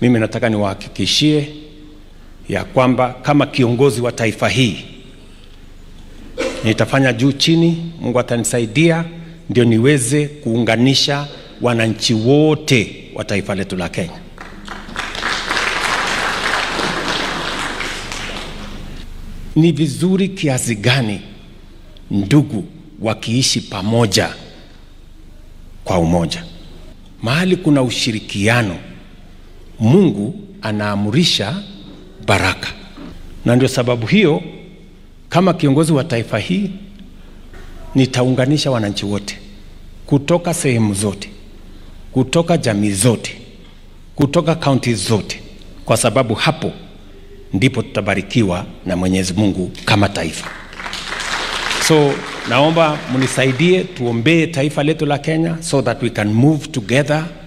Mimi nataka niwahakikishie ya kwamba kama kiongozi wa taifa hii nitafanya juu chini, Mungu atanisaidia ndio niweze kuunganisha wananchi wote wa taifa letu la Kenya. Ni vizuri kiasi gani ndugu wakiishi pamoja kwa umoja. Mahali kuna ushirikiano, Mungu anaamurisha baraka, na ndio sababu hiyo kama kiongozi wa taifa hii nitaunganisha wananchi wote kutoka sehemu zote, kutoka jamii zote, kutoka kaunti zote, kwa sababu hapo ndipo tutabarikiwa na Mwenyezi Mungu kama taifa. So naomba mnisaidie tuombee taifa letu la Kenya so that we can move together